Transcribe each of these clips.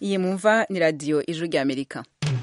iyi mumva ni radiyo ijwi ry'amerika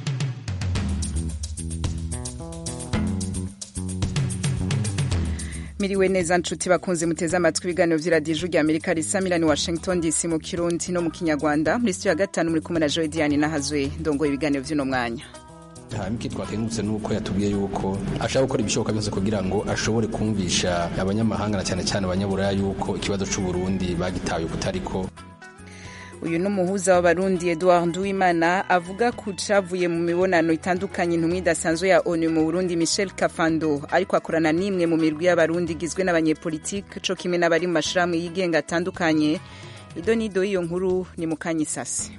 miriwe neza nshuti bakunze muteze amatwi ibiganiro by'iradiyo ijwi ry'amerika risa milani washington dc mu kirundi no mu kinyarwanda muri sitiyo ya gatanu muri kumwe na joy diane nahazwe ndongoye ibiganiro by'uno mwanya hamwe twakengurutse nuko yatubwiye yuko ashaka gukora ibishoboka byose kugira ngo ashobore kumvisha abanyamahanga na cyane cyane abanyaburaya yuko ikibazo cy'u Burundi bagitaye kutariko uyu ni umuhuza w'abarundi edouard nduwimana avuga ku cavuye mu mibonano itandukanye intumwa idasanzwe ya onu mu burundi michel kafando ariko akorana n'imwe mu mirwi y'abarundi igizwe n'abanyepolitike co kimwe n'abari mu mashirahamwe yigenga atandukanye ido n'ido y'iyo nkuru ni mu kanyisasi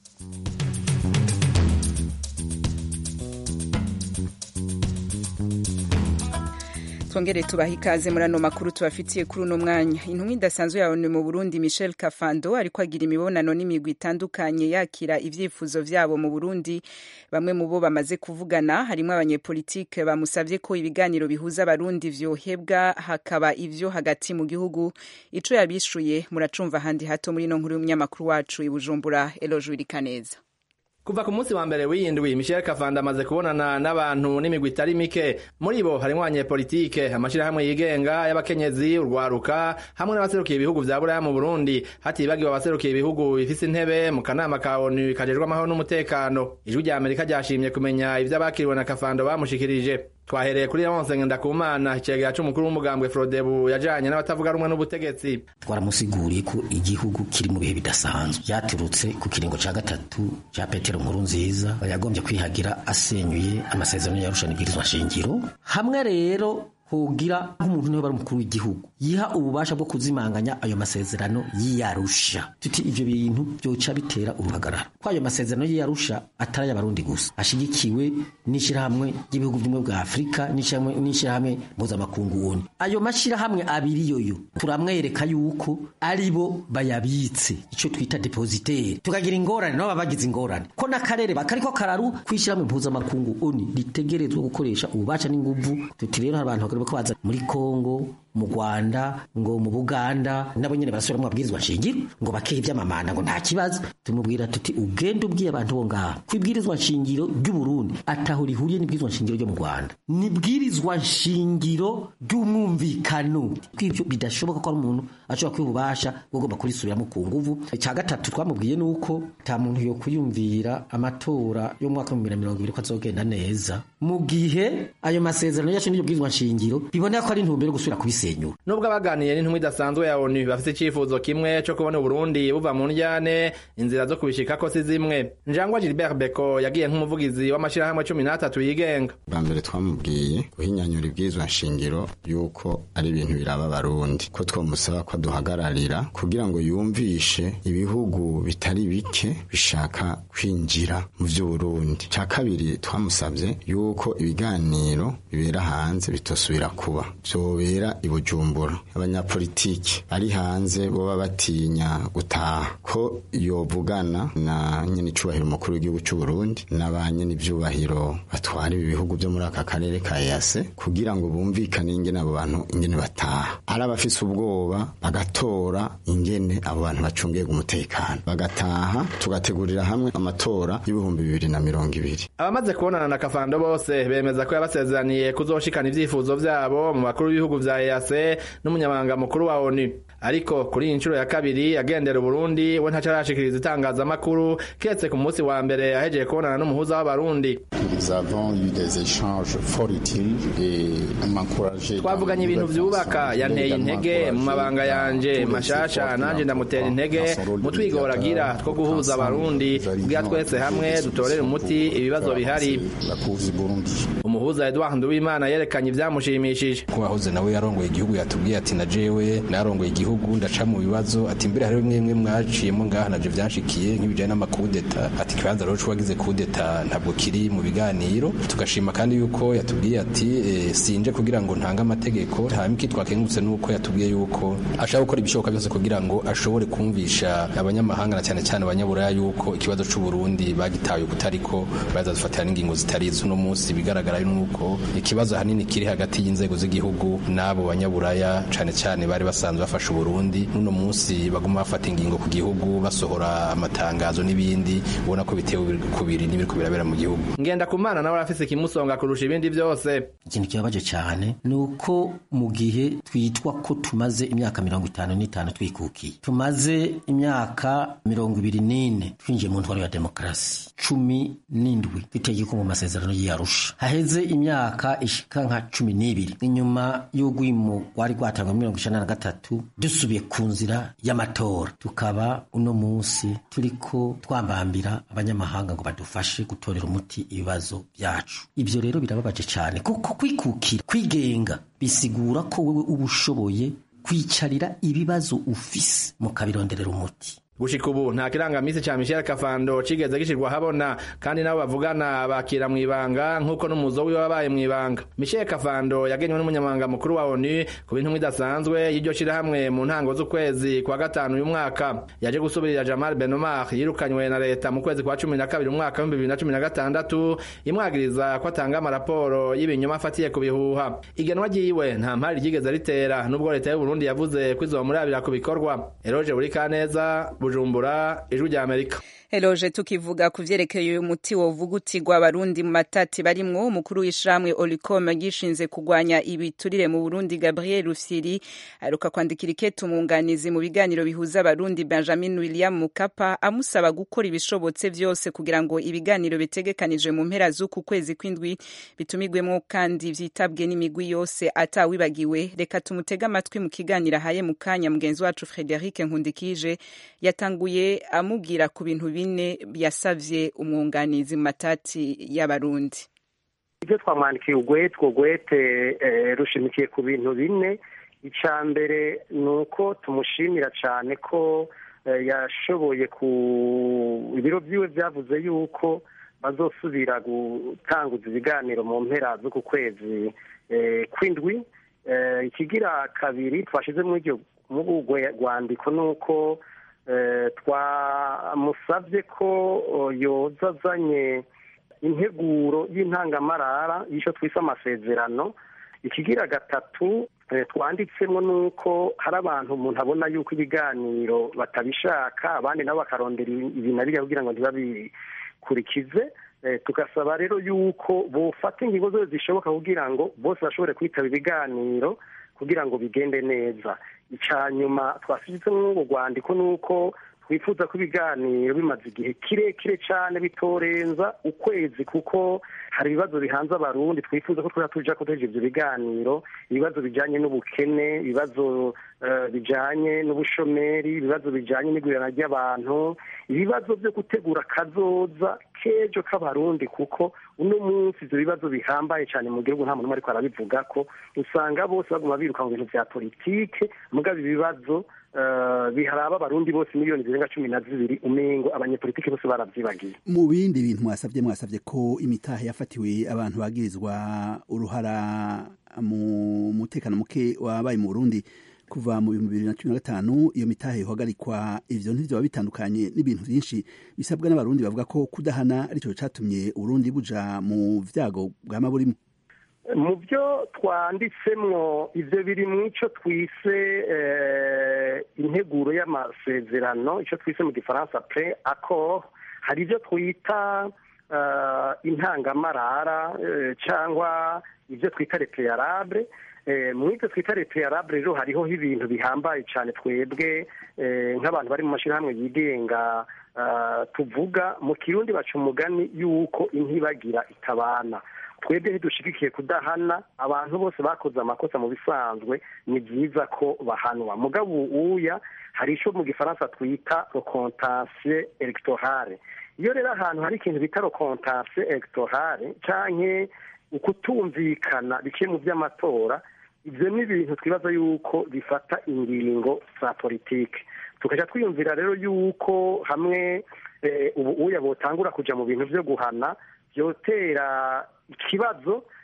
twongere tubaha ikaze muri ano makuru tubafitiye kuri uno mwanya intumwa idasanzwe ya onu mu burundi michel kafando ariko agira imibonano n'imigwi itandukanye yakira ivyifuzo vyabo mu burundi bamwe mu bo bamaze kuvugana harimwo abanyepolitike bamusavye ko ibiganiro bihuza abarundi vyohebwa hakaba ivyo hagati mu gihugu ico yabishuye muracumva handi hato muri ino nkuru y'umunyamakuru wacu i bujumbura eloje wirikaneza kuva ku munsi wa mbere w'iyindwi michel kavanda amaze kubonana n'abantu n'imigwi itari mike muri bo harimwo abanyepolitike amashirahamwe yigenga y'abakenyezi urwaruka hamwe n'abaserukiye ibihugu vya buraya mu burundi hatibagiwe abaserukiye ibihugu bifise intebe mu kanama ka onu kajejwe amahoro n'umutekano ijwi rya amerika ryashimye kumenya ivyo abakiriwe na kavando bamushikirije twahereye kuri Leonce Ngendakumana icegera c'umukuru w'umugambwe Frodebu yajanye n'abatavuga rumwe n'ubutegetsi twaramusiguriye ko igihugu kiri mu bihe bidasanzwe byaturutse ku kiringo ca gatatu ca Petero Nkuru nziza yagombye kwihagira asenyuye amasezerano yarusha n'ibwirizwa shingiro hamwe rero hogira nk'umuntu niwe bari umukuru w'igihugu yiha ububasha bwo kuzimanganya ayo masezerano yiyarusha tuti ivyo bintu byoca bitera uruhagarara ko ayo masezerano yiyarusha atari ay'abarundi gusa ashigikiwe n'ishirahamwe ry'ibihugu by'umwe bwa afurika n'ishirahamwe mpuzamakungu woni ayo mashirahamwe abiri yoyo turamwereka yuko ari bo bayabitse ico twita depositaire tukagira ingorane nabo bagize ingorane ko n'akarere bakariko kararu kw'ishirahamwe mpuzamakungu oni ritegerezwa gukoresha ububasha n'inguvu tuti rero hari abantu bariko baza muri Kongo mu Rwanda ngo mu Buganda nabo nyene barasubira mu mabwirizwa nshingiro ngo bakehe ivy'amamanda ngo nta kibazo tumubwira tuti ugende ubwiye abantu bo ngaha kwibwirizwa nshingiro ry'u Burundi ataho rihuriye n'ibwirizwa nshingiro ryo mu Rwanda nibwirizwa nshingiro ry'umwumvikano kw'ivyo bidashoboka ko ari umuntu ashobora kwibubasha ugomba kurisubiramo ku nguvu icya gatatu twamubwiye nuko nta muntu yo kuyumvira amatora yo mu mwaka wa 2020 ko azogenda neza mu gihe ayo masezerano yacu n'iryo bwirizwa nshingiro biboneka ko ari intumbero gusubira kubisenyura nubwo abaganiye n'intumwa idasanzwe ya onu bafite icyifuzo kimwe cyo kubona uburundi buva mu njyane inzira zo kubishikako si zimwe njangwa gilbert beko yagiye nk'umuvugizi w'amashyirahamwe cumi n'atatu yigenga bwa mbere twamubwiye guhinyanyura ibwirizwa nshingiro yuko ari ibintu biraba abarundi ko twamusaba ko duhagararira kugira ngo yumvishe ibihugu bitari bike bishaka kwinjira mu by'uburundi cya kabiri twamusabye yuko ibiganiro bibera hanze bitosubira kuba byobera i bujumbura abanyapolitiki ari hanze boba batinya gutaha ko yovugana na nyene icubahiro umukuru w'igihugu cy'u Burundi na ba nyene ivyubahiro batwara ibi bihugu byo muri aka karere ka EAC kugira ngo bumvikane ingene abo bantu ingene bataha ari abafise ubwoba bagatora ingene abo bantu bacungiye umutekano bagataha tugategurira hamwe amatora y'ibihumbi bibiri na mirongo ibiri abamaze kubonana na kafando bose bemeza ko yabasezeraniye kuzoshikana ivyifuzo vyabo mu bakuru b'ibihugu vya EAC n'umunyamabanga mukuru wa ONU ariko kuri iyi nshuro ya kabiri agendera Burundi we ntaco arashikiriza itangazamakuru kiretse ku munsi wa mbere ahejeje kubonana n'umuhuza w'abarundi twavuganye ibintu vyubaka yanteye intege mu mabanga yanje mashasha nanje ndamutera intege mu twigora agira two guhuza abarundi kugira twese hamwe dutorere umuti ibibazo bihari umuhuza Edouard Nduwimana yerekanye ivyamushimishije ko wahoze nawe yarongoye igihugu yatubwiye ati na jewe narongoye igihugu ndaca mu bibazo ati mbere hari bimwe bimwe mwaciyemo ngaha naje vyanshikiye nk'ibijanye n'amakudeta ati ikibanza rero wagize kudeta ntabwo kiri mu biganiro tugashima kandi yuko yatubwiye ati e, sinje kugira ngo ntange amategeko hanyuma iki twakengurutse nuko yatubwiye yuko ashaka gukora ibishoboka byose kugira ngo ashobore kumvisha abanyamahanga na cyane cyane abanyaburaya yuko ikibazo c'u Burundi bagitaye kutariko bazadufatira n'ingingo zitari izo no munsi bigaragara harimwo uko ikibazo hanini kiri hagati y'inzego z'igihugu n'abo banyaburaya cane cane bari basanzwe bafasha uburundi n'uno munsi baguma bafata ingingo ku gihugu basohora amatangazo n'ibindi ubona ko bitewe kubiri n'ibiriko birabera mu gihugu ngenda kumana nawe arafise ikimusonga kurusha ibindi byose ikintu kibabaje cyane ni uko mu gihe twitwa ko tumaze imyaka mirongo itanu n'itanu twikukiye tumaze imyaka mirongo ibiri n'ine twinjiye mu ntwaro ya demokarasi cumi n'indwi tw'itegeko mu masezerano y'iyarusha haheze imyaka ishika nka cumi n'ibiri inyuma y'urwimo rwari rwatangwa mirongo icenda na gatatu dusubiye ku nzira y'amatora tukaba uno munsi turiko twambambira abanyamahanga ngo badufashe gutorera umuti ibibazo byacu ibyo rero birababaje cyane kuko kwikukira kwigenga bisigura ko wewe uba ushoboye kwicarira ibibazo ufise mukabironderera umuti gushika ubu nta kirangamisi ca Michel Kafando cigeze gishirwa habona kandi nabo bavugana bakira mwibanga nk'uko n'umuzo wiwe wabaye mwibanga Michel Kafando yagenywe n'umunyamabanga mukuru wa ONU ku bintu idasanzwe y'iryo shirahamwe mu ntango z'ukwezi kwa gatanu uyu mwaka yaje gusubirira Jamal Benomar yirukanywe na leta mu kwezi kwa cumi na kabiri umwaka w'ibihumbi bibiri na cumi na gatandatu imwagiriza ko atanga amaraporo y'ibinyoma afatiye ku bihuha igenwa ryiwe nta mpari ryigeze ritera nubwo leta y'u Burundi yavuze ko izomurabira ku bikorwa Eroge Burikaneza Bujumbura ijwi rya Amerika Eloje tukivuga ku vyerekeye uyu muti wovugutirwa abarundi mu matati barimwo umukuru w'ishamwe Olicom gishinze kugwanya ibiturire mu Burundi Gabriel Rufyiri aruka kwandikira ikete umwunganizi mu biganiro bihuza abarundi Benjamin William Mukapa amusaba gukora ibishobotse vyose kugira ngo ibiganiro bitegekanijwe mu mpera z'uku kwezi kw'indwi bitumigwemwo kandi vyitabwe n'imigwi yose atawibagiwe reka tumutega amatwi mu kiganiro ahaye mu kanya mugenzi wacu Frederic Nkundikije yatanguye amubwira ku bintu bine yasavye umwunganizi mu matati y'abarundi ibyo twamwandikiye ugwete ugwete rushimikiye ku bintu bine icya mbere ni uko tumushimira cyane ko yashoboye ku ibiro byiwe byavuze yuko bazosubira gutanguza ibiganiro mu mpera z'uku kwezi kw'indwi ikigira kabiri twashyize muri iryo rwandiko ni uko twamusabye ko yoza azanye integuro y'intangamarara y'icyo twise amasezerano ikigira gatatu twanditsemo ni uko hari abantu umuntu abona yuko ibiganiro batabishaka abandi nabo bakarondera ibi na biriya kugira ngo ntibabikurikize tugasaba rero yuko bufata ingingo zose zishoboka kugira ngo bose bashobore kwitaba ibiganiro kugira ngo bigende neza icya nyuma twashyizemo urwo rwandiko ni uko twifuza ko ibiganiro bimaze igihe kirekire cyane bitorenza ukwezi kuko hari ibibazo bihanze abarundi twifuza ko twaba tujya kuteje ibyo biganiro ibibazo bijyanye n'ubukene ibibazo bijyanye n'ubushomeri ibibazo bijyanye n'igurana ry'abantu ibibazo byo gutegura akazoza k'ejo k'abarundi kuko uno munsi ibyo bibazo bihambaye cyane mu gihugu nta muntu ariko arabivuga ko usanga bose baguma biruka mu bintu bya politike mugabo ibibazo biharaba abarundi bose miliyoni zirenga cumi na zibiri umengo abanyepolitiki bose baravyibagiye mu bindi bintu mwasavye mwasavye ko imitahe yafatiwe abantu bagirizwa uruhara mu mutekano muke wabaye mu Burundi kuva mu bihumbi bibiri na cumi na gatanu iyo mitahe ihagarikwa ivyo ntivyoba bitandukanye n'ibintu vyinshi bisabwa n'abarundi bavuga ko kudahana arico catumye uburundi buja mu vyago bwama burimo mu byo twanditsemwo ibyo biri mu icyo twise integuro y'amasezerano icyo twise mu gifaransa pre accord hari ibyo twita intangamarara cyangwa ibyo twita repeyarable muri ibyo twita repeyarable rero hariho ibintu bihambaye cyane twebwe nk'abantu bari mu mashyirahamwe yigenga tuvuga mu kirundi baca umugani y'uko intibagira itabana twebwe ntidushigikiye kudahana abantu bose bakoze amakosa mu bisanzwe ni byiza ko bahanwa mugabo uya hari icyo mu gifaransa twita rokontansiye elegitohare iyo rero ahantu hari ikintu bita rokontansiye elegitohare cyangwa ukutumvikana biciye mu by'amatora ibyo ni ibintu twibaza yuko bifata ingingo za politiki tukajya twiyumvira rero yuko hamwe ubu uya botangura kujya mu bintu byo guhana byotera ikibazo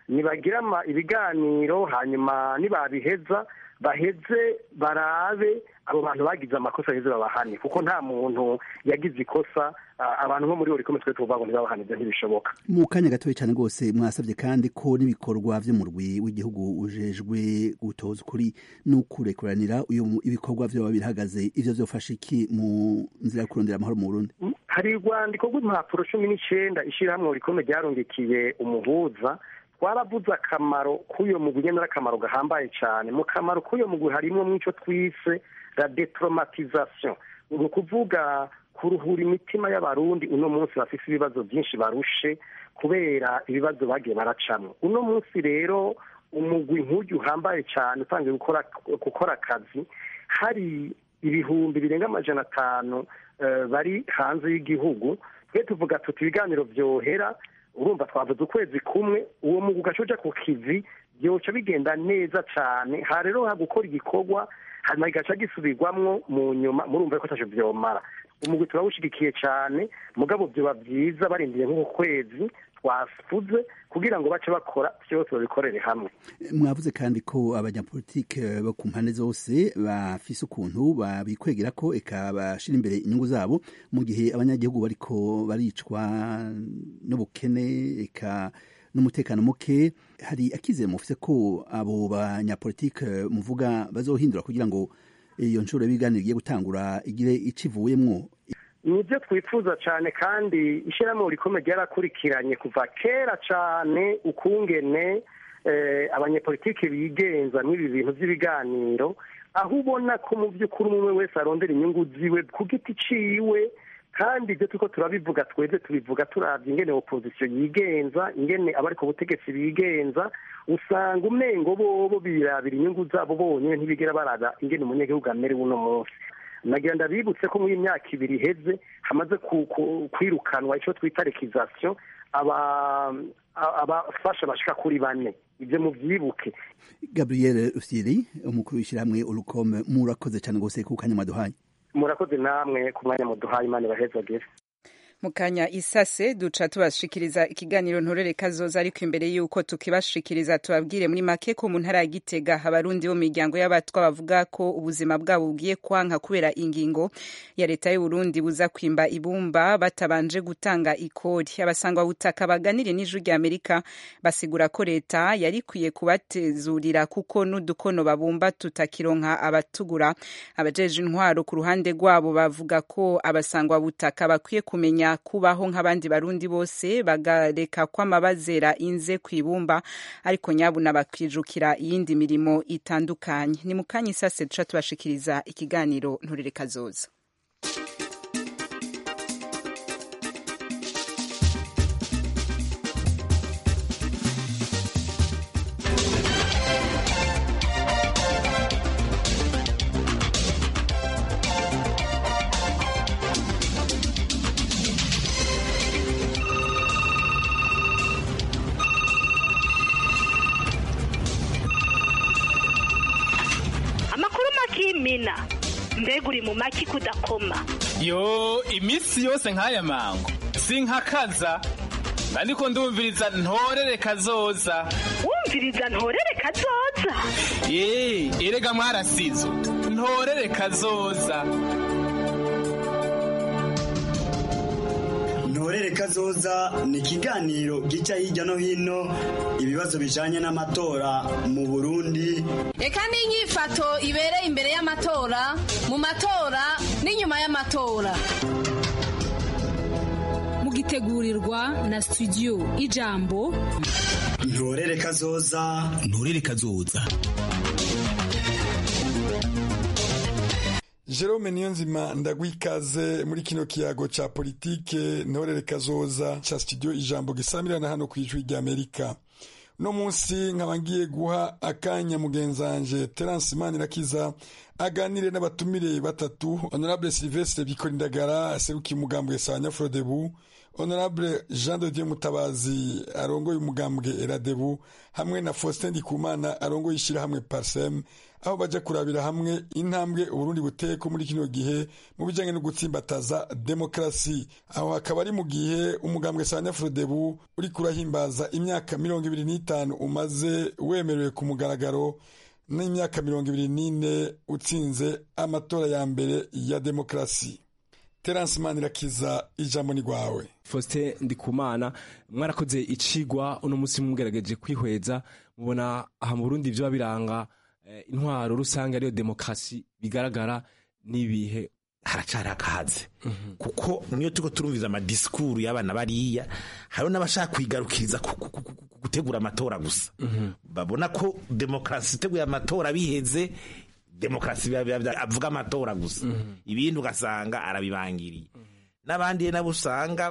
nibagira ibiganiro hanyuma nibabiheza baheze barabe abo bantu bagize amakosa baheze babahane kuko nta muntu yagize ikosa abantu nko muri buri komite tuvuga ngo ntibabahane ibyo ntibishoboka mu kanya gatoya cyane rwose mwasabye kandi ko n'ibikorwa by'umurwi w'igihugu ujejwe gutoza ukuri n'ukurekuranira ibikorwa byaba birahagaze ivyo vyofasha iki mu nzira yo kurondera amahoro mu Burundi hari urwandiko rw'impapuro cumi n'icenda ishirahamwe rikome ryarungikiye umuhuza twaravuze akamaro k'uyo mugwi nyene n'akamaro gahambaye cyane mu kamaro k'uyo mugwi harimwo mw'ico twise la detraumatisation ni ukuvuga kuruhura imitima y'abarundi uno munsi bafise ibibazo byinshi barushe kubera ibibazo bagiye baracamwo uno munsi rero umugwi nk'uyu uhambaye cyane utangiye gukora gukora akazi hari ibihumbi birenga amajana atanu bari hanze y'igihugu twe tuvuga tuti ibiganiro byohera urumva twavuze ukwezi kumwe uwo mugwi ugaca uja ku kivi byoca bigenda neza cyane ha rero hagukora igikorwa hanyuma kigaca gisubirwamwo mu nyuma murumva ko ataco vyomara umugwi turawushigikiye cyane mugabo vyoba vyiza barindiriye nk'uku kwezi twafuze kugira ngo bace bakora vyose babikorere hamwe mwavuze kandi ko abanyapolitike bo ku mpande zose bafise ukuntu babikwegera ko eka bashira imbere inyungu zabo mu gihe abanyagihugu bariko baricwa n'ubukene eka n'umutekano muke hari akizere mufise ko abo banyapolitike muvuga bazohindura kugira ngo iyo nshuro y'ibiganiro igiye gutangura igire icivuyemwo nibyo twifuza cyane kandi ishyirahamwe rikomeye ryarakurikiranye kuva kera cyane ukungene abanyepolitiki bigenza n'ibi bintu by'ibiganiro aho ubona ko mu by'ukuri umwe wese arondera inyungu ziwe ku giti ciwe kandi ibyo turiko turabivuga twebwe tubivuga turabye ingene opozisiyo yigenza ingene abari ku butegetsi bigenza usanga umengo bobo birabira inyungu zabo bonyine ntibigera baraga ingene umunyagihugu amerewe uno munsi nagira ndabibutse ko muri iyi myaka ibiri iheze hamaze kwirukanwa icyo twita rekizasiyo abafasha bashika kuri bane ibyo mubyibuke gabriel rusiri umukuru w'ishyirahamwe urukome murakoze cyane rwose ku kanya mwaduhaye murakoze namwe ku mwanya muduhaye imana ibahezagire mu kanya isase duca tubashikiriza ikiganiro ntorere kazoza ariko imbere y'uko tukibashikiriza tubabwire muri make ko mu ntara ya gitega abarundi bo mu miryango y'abatwa bavuga ko ubuzima bwabo bugiye kwanka kubera ingingo ya leta y'uburundi buza kwimba ibumba batabanje gutanga ikori abasangwa butaka baganire n'ijwi rya amerika basigura ko leta yari ikwiye kubatezurira kuko n'udukono babumba tutakironka abatugura abajeje intwaro ku ruhande rwabo bavuga ko abasangwa butaka bakwiye kumenya kubaho nk'abandi barundi bose bagareka kw'amabazera inze ku ibumba ariko nyabuna bakijukira iyindi mirimo itandukanye ni mu kanya isase duca tubashikiriza ikiganiro nturire kazoza mina mbega uri mu maki kudakoma yo iminsi yose nk'aya mango sinkakaza ariko ndumviriza ntorere kazoza wumviriza ntorere kazoza ye erega mwarasizo ntorere kazoza ntorere kazoza ni ikiganiro gica hirya no hino ibibazo bijanye n'amatora mu burundi reka n'inyifato ibereye imbere y'amatora mu matora n'inyuma y'amatora mugitegurirwa na studio ijambo ntorere kazoza ntorere kazoza Jerome Niyonzima ndagwikaze muri kino kiyago ca politike ntorere kazoza ca studio ijambo gisamirana hano kwijwi rya Amerika no munsi nkaba ngiye guha akanya mugenzanje Terence Manirakiza aganire n'abatumire batatu Honorable Sylvestre Bikorindagara serukiye umugambwe Sanya Frodebu honorable jean de dieu mutabazi arongoye umugambwe eradebu hamwe na faustin ndikumana arongoye ishyirahamwe parsem aho baja kurabira hamwe intambwe uburundi buteko muri kino gihe mu bijanye no gutsimbataza demokarasi aho hakaba ari mu gihe umugambwe sanefrodebu uri kurahimbaza imyaka mirongo ibiri n'itanu umaze wemerewe ku mugaragaro n'imyaka mirongo ibiri n'ine utsinze amatora ya mbere ya demokarasi terence manirakiza ijambo ni rwawe faustin ndikumana mwarakoze icigwa uno munsi mugerageje kwihweza mubona aha mu burundi vyoba biranga intwaro rusange ariyo demokarasi bigaragara n'ibihe haracari akahaze kuko niyo turiko turumviza amadisikuru y'abana bariya hariho n'abashaka kwigarukiriza gutegura amatora gusa babona ko demokarasi iteguye amatora biheze demokarasi avuga amatora gusa ibindi ugasanga arabibangiriye n'abandi nabo usanga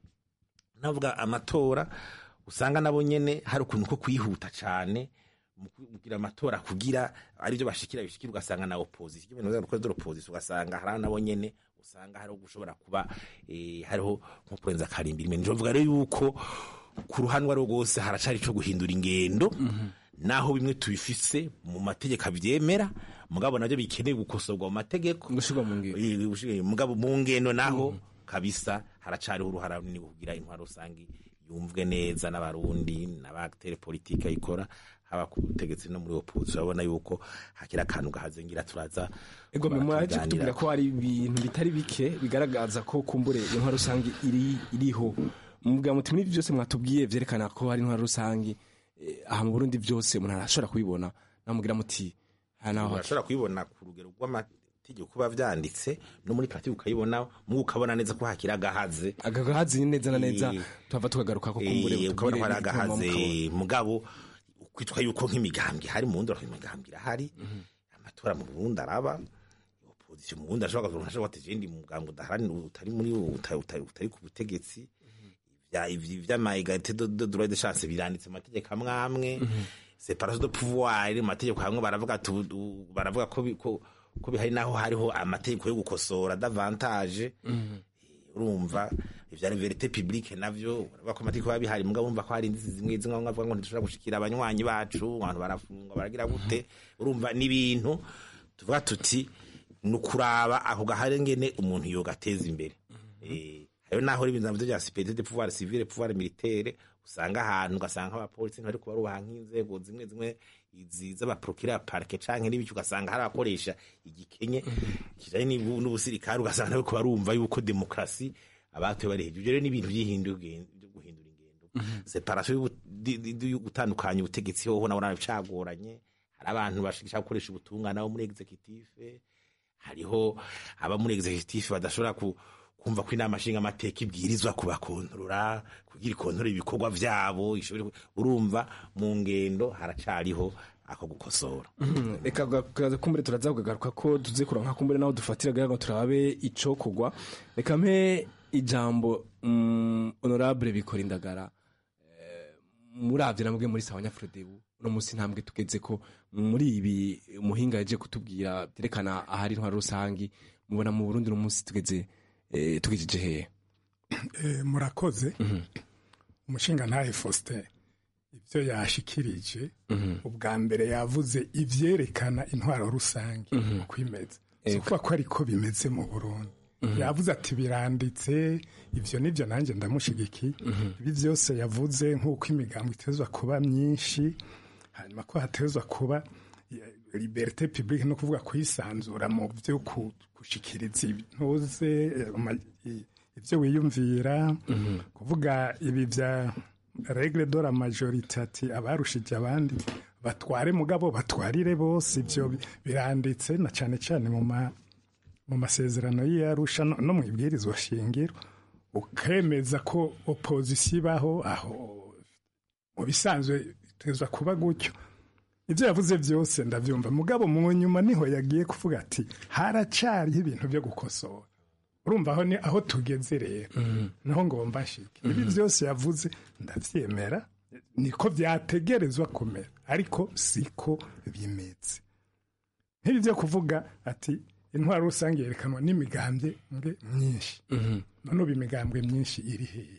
navuga amatora usanga nabo nyene hari ukuntu ko kwihuta cane mugira amatora kugira arivyo bashikira bishikira ugasanga na opposition ibintu bya gukora opposition ugasanga hari nabo nyene usanga hari gushobora kuba eh, hariho nko kurenza karimbiri mene njovuga rero yuko ku ruhanwa rwose haracari cyo guhindura ingendo naho bimwe tubifise mu mategeko abyemera mugabo navyo bikeneye gukosorwa mu mategeko gushirwa mu ngendo mugabo mu ngendo naho kabisa haracariho uruhara runini kugira intwaro rusange yumvwe neza n'abarundi n'abatere politike ayikora haba ku butegetsi no muri opposition urabona yuko hakiri akantu gahazengira turaza ego mwaje kutubwira ko hari ibintu bitari bike bigaragaza ko kumbure intwaro rusange iri iriho mubwira muti muri byose mwatubwiye vyerekana ko hari intwaro rusange aha mu Burundi byose umuntu arashobora kubibona namubwira muti arashobora kubibona ku rugero rw'amategeko kuba vyanditse no muri pratique ukayibona mu ukabona neza ko hakiri agahaze agagahaze neza na neza tuhava tukagaruka ko kumbure ukabona ko ari agahaze mugabo kwitwa yuko nk'imigambwe hari mu wundi imigambwe irahari amatora mu Burundi araba opposition mu Burundi ashobora kuvuga ashobora guteza indi mugambwe udaharani utari muri utari ku butegetsi vy'ama egalite de droit de chance biranditse mu mategeko amwe amwe separation de pouvoir mu mategeko amwe baravuga baravuga ko ko bihari naho hariho amategeko yo gukosora davantage urumva ivya verite publique navyo uravuga ko amategeko biba bihari mugabo urumva ko hari indizi zimwe zimwe bamwe bavuga ngo ntitushobora gushikira abanywanyi bacu abantu barafungwa baragira gute urumva n'ibintu tuvuga tuti ni ukuraba ako gahari ngene umuntu yogateza imbere hariho naho ibintu navyo vya sipete de pouvoir civile pouvoir militaire usanga ahantu ugasanga abapolisi ntibari kubarubaha nk'inzego zimwe zimwe izi z'abaprokira parke canke n'ibiki ugasanga hari abakoresha igikenye kijanye n'ubusirikare ugasanga nabo barumva yuko demokrasi abatoye bari hejuru rero n'ibintu by'ihindura guhindura ingendo separation yo gutandukanya ubutegetsi hoho nabona bicagoranye hari abantu bashaka gukoresha ubutungane abo muri executive hariho aba muri executive badashobora ku kumva ko inama nshinga amateka ibwirizwa kubakontorora kugira ikontorora ibikorwa vyabo urumva mu ngendo haracariho ako gukosora reka kumbure turaza kugagaruka ko tuze kuronka kumbure naho dufatira kugira ngo turabe ico kugwa reka mpe ijambo honorable bikora indagara muravye namwe muri sawa nyafrodebu uno musi ntambwe tugeze ko muri ibi umuhinga yaje kutubwira byerekana ahari intwaro rusangi mubona mu Burundi uno musi tugeze tugejeje hehe murakoze umushinga ntahe faustin ibyo yashikirije ubwa mbere yavuze ibyerekana intwaro rusange uko imeze si ukuvuga ko ariko bimeze mu burundi yavuze ati biranditse ibyo nibyo nanjye ndamushigikiye ibi byose yavuze nk'uko imigambi itezwa kuba myinshi hanyuma ko hatezwa kuba liberite publique no kuvuga kwisanzura mu byo gushikiriza intuze ibyo wiyumvira kuvuga ibi bya regle de la majorite ati abarushije abandi batware mugabo batwarire bose ibyo biranditse na cyane cyane mu ma mu masezerano y'iyarusha no mu ibwirizwa shingiro ukemeza ko opozisiyo ibaho aho mu bisanzwe itezwa kuba gutyo ibyo yavuze byose ndabyumva mugabo mu nyuma niho yagiye kuvuga ati haracariho ibintu byo gukosora urumva aho ni aho tugeze rero naho ngomba nshike ibi byose yavuze ndabyemera niko byategerezwa kumera ariko siko bimeze nk'ibi byo kuvuga ati intwaro rusange yerekanwa n'imigambwe myinshi none ubu imigambwe myinshi iri hehe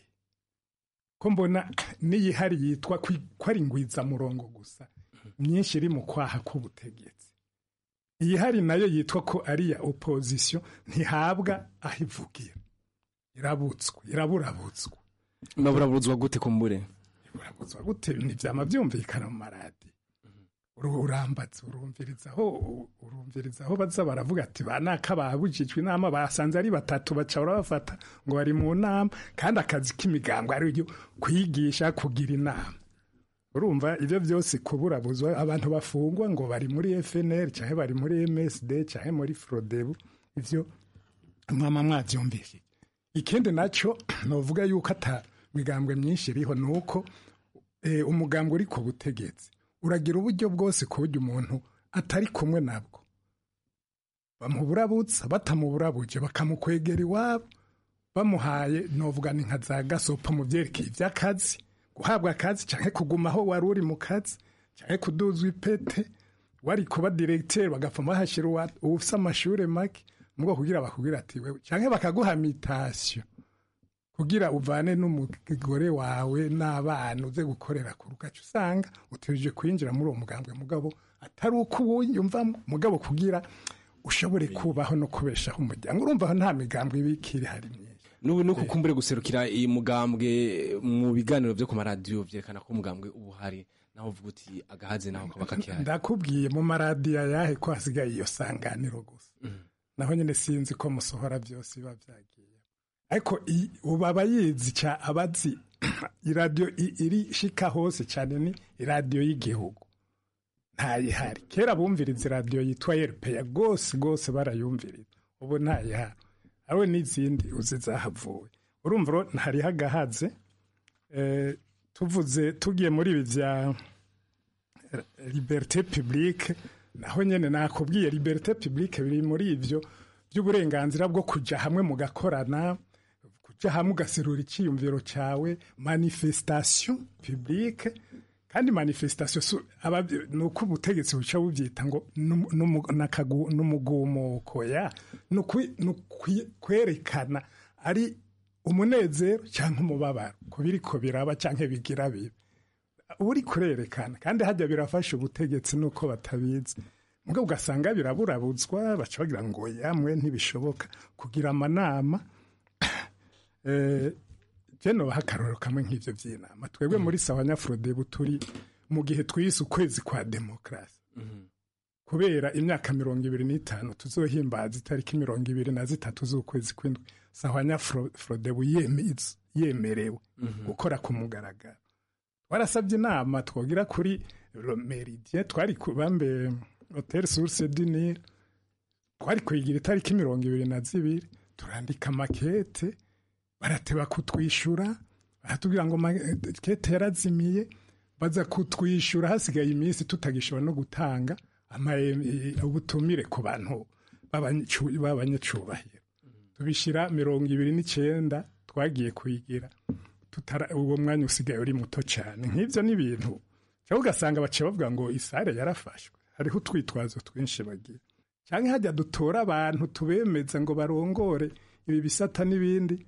ko mbona n'iyihari yitwa ko ari ingwizamurongo gusa myinshi iri mu kwaha k'ubutegetsi iyihari nayo yitwa ko ari iya opozisiyo ntihabwa aho ivugira irabutswe iraburabutswe maburabutswa gute kumbure urabuzwa gute ntibyama byumvikana mu maradi urambatse urumvirizaho urumvirizaho baza baravuga ati ba naka babujijwe inama basanze ari batatu baca barabafata ngo bari mu nama kandi akazi k'imigambwe ari kwigisha kugira inama urumva ibyo byose kuburabuzwa abantu bafungwa ngo bari muri FNL cyangwa bari muri MSD cyangwa muri Frodebu ivyo mwama mwavyumvise ikindi naco novuga yuko ata migambwe myinshi iriho nuko e, umugambwe uri ku butegetsi uragira uburyo bwose ku buryo umuntu atari kumwe nabwo bamuburabutsa batamuburabuje bakamukwegera iwabo bamuhaye novuga ni nka za gasopo mu byerekeye iby'akazi guhabwa akazi cyangwa kuguma aho wari uri mu kazi cyangwa kuduzwa ipete wari kuba diregiteri bagapfa bahashyira ufite amashuri make mu bwoko kugira bakubwira ati wewe cyangwa bakaguha mitasiyo kugira uvane n'umugore wawe n'abana uze gukorera ku rugaca usanga utegereje kwinjira muri uwo mugambwe mugabo atari uko uwuyumvamo mugabo kugira ushobore kubaho no kubeshaho umuryango urumva nta migambwe ibikiri hari myinshi n'ubu ni ukukumbure guserukira iyi mugambwe mu biganiro byo ku maradiyo byerekana ko umugambwe uba uhari naho uvuga uti agahaze naho kaba kakihari ndakubwiye mu maradiyo ayahe ko hasigaye iyo sanganiro gusa naho nyine sinzi ko musohora byose biba byagiye ariko ubu aba yizi cya abazi iradiyo iri shika hose cyane ni iradiyo y'igihugu ntayihari kera bumviriza iradiyo yitwa erupeya rwose rwose barayumviriza ubu ntayihari awe n'izindi uzi zahavuye urumva ntariho agahaze tuvuze tugiye muri ibi bya liberite publique naho nyine nakubwiye liberite publique biri muri ibyo by'uburenganzira bwo kujya hamwe mugakorana kujya hamwe ugaserura icyiyumviro cyawe manifestation publique kandi manifestation ni uko ubutegetsi buca bubyita ngo n'umugumuko ya ni kwerekana ari umunezero cyangwa umubabaro ku biri ko biraba cyangwa bigira bibi uri kurerekana kandi hajya birafasha ubutegetsi nuko batabizi mubwo ugasanga biraburabutswa baca bagira ngo yamwe ntibishoboka kugira amanama jeno baha akarorero kamwe nk'ibyo by'inama twebwe muri sawa nyafurodebu turi mu gihe twise ukwezi kwa demokarasi kubera imyaka mirongo ibiri n'itanu tuzohimbaza itariki mirongo ibiri na zitatu z'ukwezi kw'indwi sawa nyafurodebu yemerewe gukora ku mugaragaro warasabye inama twogira kuri meridie twari bambe hoteli source dinire twari kuyigira itariki mirongo ibiri na zibiri turandika makete barateba kutwishyura baratubwira ngo makete yarazimiye baza kutwishyura hasigaye iminsi tutagishobora no gutanga ubutumire ku bantu b'abanyacubahiro tubishyira mirongo ibiri n'icyenda twagiye kuyigira uwo mwanya usigaye uri muto cyane nk'ibyo ni ibintu cyangwa ugasanga baciye bavuga ngo isare yarafashwe hariho utwitwazo twinshi bagira cyangwa hajya dutora abantu tubemeza ngo barongore ibi bisata n'ibindi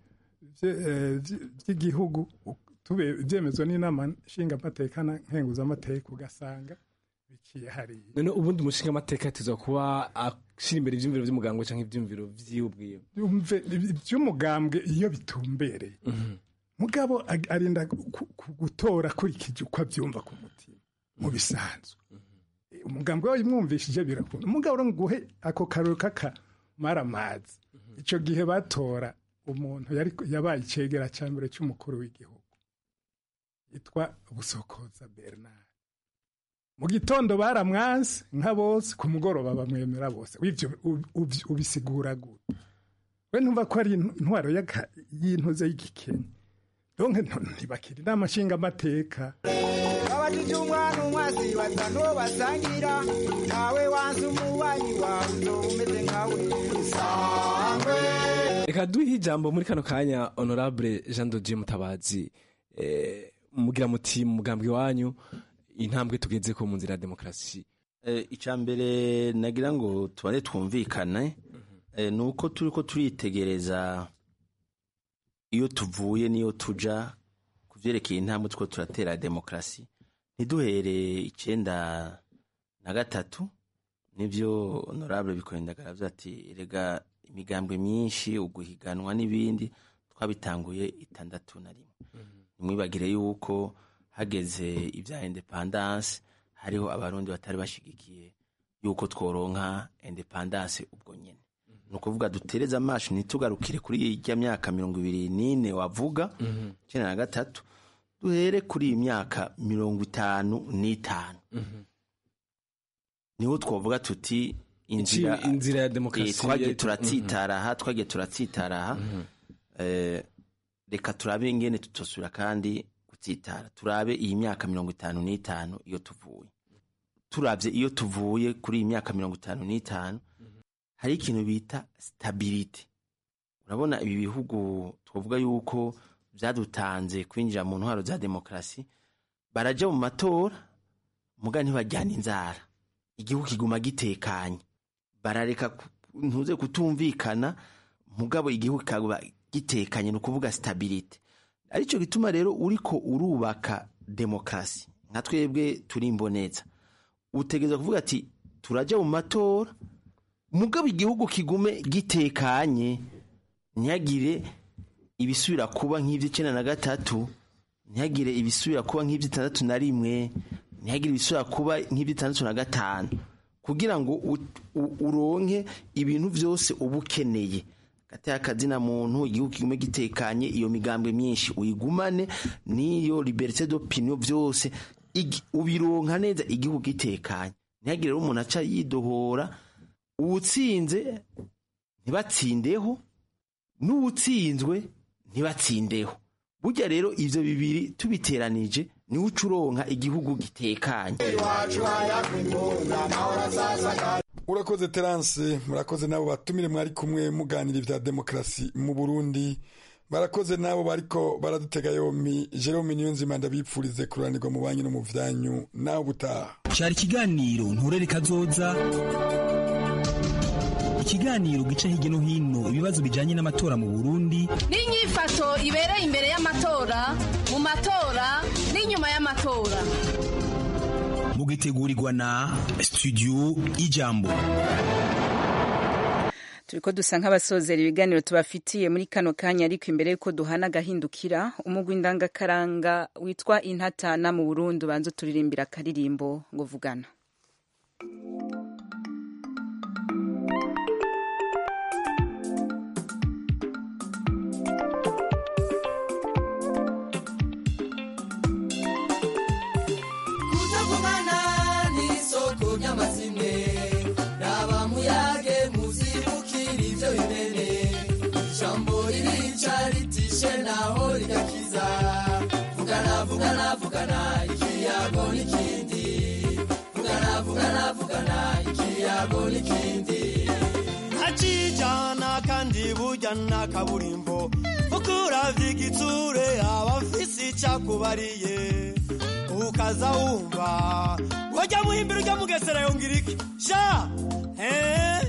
by'igihugu byemezwa n'inama nshingamateka na nkenguzamateka ugasanga biciye hariya none ubundi umushinga amateka tuza kuba ashyira imbere ibyumviro by'umugambwe cyangwa ibyumviro by'iwe iby'umugambwe iyo bitumbereye mugabo arinda gutora akurikije uko abyumva ku mutima mu bisanzwe umugambwe wawe umwumvishije birakunda umugabo nguhe ako karori k'akamaramazi icyo gihe batora umuntu yabaye icyegera cya mbere cy'umukuru w'igihugu yitwa busokoza bernard mu gitondo baramwanze nka bose ku mugoroba bamwemera bose ubisigura gute we ntumva ko ari intwaro y'intuze y'igikenya donke ntibakiri inama nshingamateka abajije umwana umwasi batanu basangira nawe wanze umubanyi wawe uzoba umeze nkawe sangwe reka duhe ijambo muri kano kanya honorable jean de dieu mutabazi mugira muti mu mugambwe wanyu intambwe tugeze ko mu nzira ya demokarasi icya mbere nagira ngo tubare twumvikane Eh, ni uko turi ko turitegereza iyo tuvuye n'iyo tuja ku byerekeye intambwe two turatera demokarasi ntiduhere icyenda na gatatu nibyo honorable bikorindagara avuze ati rega imigambwe myinshi uguhiganwa n'ibindi twabitanguye itandatu na rimwe ntimwibagire yuko hageze ibya independance hariho abarundi batari bashigikiye yuko tworonka independance ubwo nyene ni ukuvuga dutereze amaso ntitugarukire kuri ijya myaka mirongo ibiri n'ine wavuga icyenda na gatatu duhere kuri iyi myaka mirongo itanu n'itanu niho twavuga tuti inzira Ici- inzira ya demokarasi Eh, twagiye ya- turatsitara aha twagiye turatsitara aha Eh, reka turabe ingene tutosubira kandi gutsitara turabe iyi myaka mirongo itanu n'itanu iyo tuvuye turabye iyo tuvuye kuri iyi myaka mirongo itanu n'itanu hari ikintu bita stability urabona ibi bihugu twavuga yuko byadutanze kwinjira mu ntwaro za demokarasi barajya mu matora muga ntibajyana inzara igihugu kiguma gitekanye barareka ku- ntuze kutumvikana mugabo igihugu kikaba gitekanye ni ukuvuga stability aricyo gituma rero uriko urubaka demokarasi nka twebwe turi imboneza utegereza kuvuga ati turajya mu matora mugabo igihugu kigume gitekanye ntihagire ibisubira kuba nk'iby'icyenda na gatatu ntihagire ibisubira kuba nk'iby'itandatu na rimwe ntihagire ibisubira kuba nk'iby'itandatu na gatanu kugira ngo u- u- uronke ibintu byose uba ukeneye gateye akazina muntu igihugu kigume gitekanye iyo migambwe myinshi uyigumane n'iyo liberite d'opinion byose igi- ubironka neza igihugu gitekanye ntihagire rero umuntu aca yidohora uwutsinze ntibatsindeho n'uwutsinzwe ntibatsindeho burya rero ivyo bibiri tubiteranije niwe uca uronka igihugu gitekanye urakoze terance murakoze n'abo batumire mwari kumwe muganira ibya demokarasi mu burundi barakoze n'abo bariko baradutega yompi jerome niyonzima ndabipfurize kuranirwa mu banki no mu vyanyu nawe ubutaha cyari ikiganiro nturere kazoza ikiganiro gica hirya no hino ibibazo bijanye n'amatora mu burundi n'inyifato ibereye imbere y'amatora mu matora n'inyuma y'amatora mugitegurirwa na studio ijambo turiko dusa nk'abasozera ibiganiro tubafitiye muri kano kanya ariko imbere yuko duhana agahindukira umugwi ndangakaranga witwa intatana mu burundi ubanza uturirimbira akaririmbo ngo vugana kutavugana n'isoko ry'amazimwe raba muyage muzibukira ibyo bimene ijambo ririca ritishe naho rigakiza vugana vugana vugana ikiyago n'ikindi vugana vugana vugana ikiyago n'ikindi ntacijana kandi burya nta kaburimbo kuko uravye igitsure aba afise icakubariye ukaza wumva wajya muhimbira ujya mugesera yongera iki sha eh?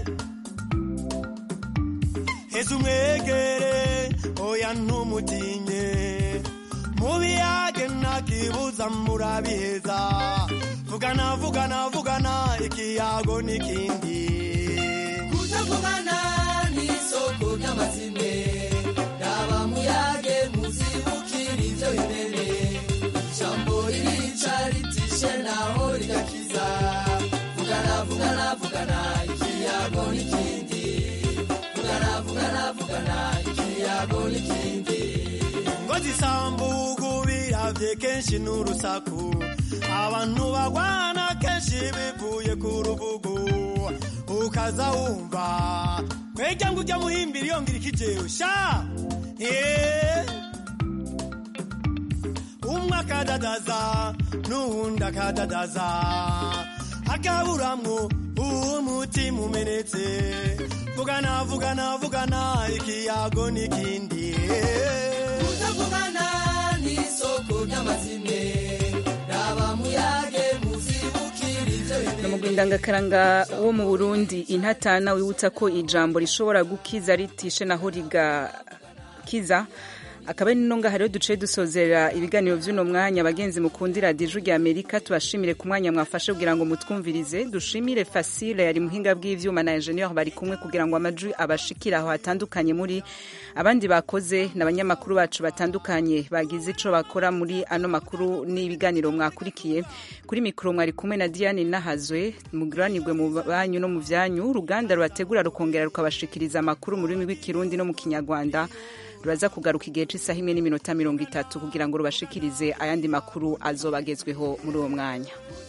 heza umwegere oya ntumutinye mubiyage ntakibuza murabiheza vugana vugana vugana ikiyago n'ikindi kutavugana n'isoko ry'amazimwe raba muyage muzibukira ibyo bimene ijambo ririca ritishe naho rigakiza vugana vugana vugana ikiyago n'ikindi vugana vugana vugana ikiyago n'ikindi ngo zisambugu biravye kenshi n'urusaku abantu bagwana kenshi bivuye ku rubugu ukaza wumva kwejya ngo ujya muhimbira yongera ikijewe sha Eh. umwe akadadaza n'uwundi akadadaza akaburamwo umutima umenetse vugana vugana vugana ikiyago n'ikindi kutavugana n'isoko ry'amazimwe raba muyage muzibukira ibyo bimene umugwi ndangakaranga wo mu burundi intatana wibutsa ko ijambo rishobora gukiza ritishe naho rigakiza akaba ari nonga hariho duce dusozera ibiganiro vy'uno mwanya abagenzi mukundira diju rya amerika tubashimire ku mwanya mwafashe kugira ngo mutwumvirize dushimire fasile yari muhinga bw'ivyuma na ingenieur bari kumwe kugira ngo amajwi abashikire aho hatandukanye muri abandi bakoze n'abanyamakuru bacu batandukanye bagize ico bakora muri ano makuru n'ibiganiro mwakurikiye kuri mikoro mwari kumwe na diane nahazwe muguranirwe mu banyu no mu vyanyu uruganda rubategura rukongera rukabashikiriza amakuru mu rurimi rw'ikirundi no mu kinyarwanda ruraza kugaruka igihe cy'isaha imwe n'iminota mirongo itatu kugira ngo rubashikirize ayandi makuru azobagezweho muri uwo mwanya